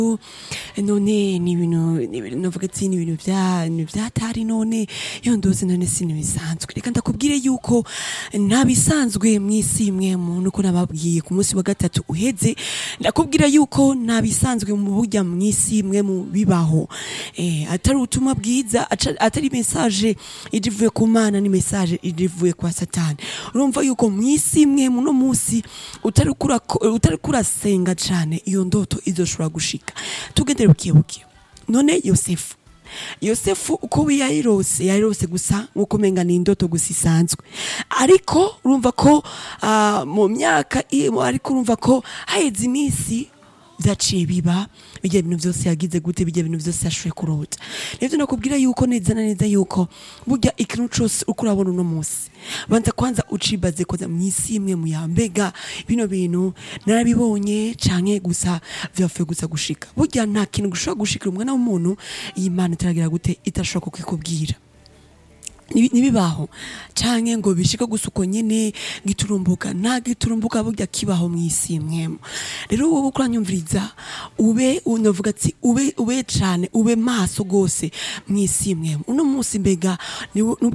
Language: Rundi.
none ni ibintu ni ibintu navuga ati ni ibintu vya ni vyatari none iyo ndose none si bisanzwe reka ndakubwire yuko nta bisanzwe mw'isi imwe muntu uko nababwiye ku munsi wa gatatu uheze ndakubwira yuko nta bisanzwe mu burya mw'isi imwe mu bibaho eh, atari ubutumwa bwiza aca- atari message ije ivuye ku mana ni message ije ivuye kwa satani urumva yuko mw'isi imwe muno musi utari kura- utari kurasenga cane iyo ndoto izoshobora gushika tugendere bukiye bukiye none yosefu yosefu uko yayirose yayirose gusa nkuko umenga ni indoto gusa isanzwe ariko urumva ko ah, mu myaka i- ariko urumva ko haheze iminsi vyaciye biba bijya bintu vyose yagize gute bijya bintu vyose yashoboye kurota nivyo nakubwira yuko neza na neza yuko burya ikintu cose uko urabona uno musi banza kwanza ucibaze koza mw'isi imwe mu yambega bino bintu narabibonye canke gusa vyapfuye gusa gushika burya nta kintu gushobora gushikira umwana w'umuntu iyi mana itaragira gute itashobora kukikubwira Nibi- nibibaho canke ngo bishike gusa uko nyene giturumbuka nta giturumbuka burya kibaho mw'isi mwemu rero wowe uko uranyumviriza ube unavuga ati ube ube cane ube maso gose mw'isi mwemu uno musi mbega ni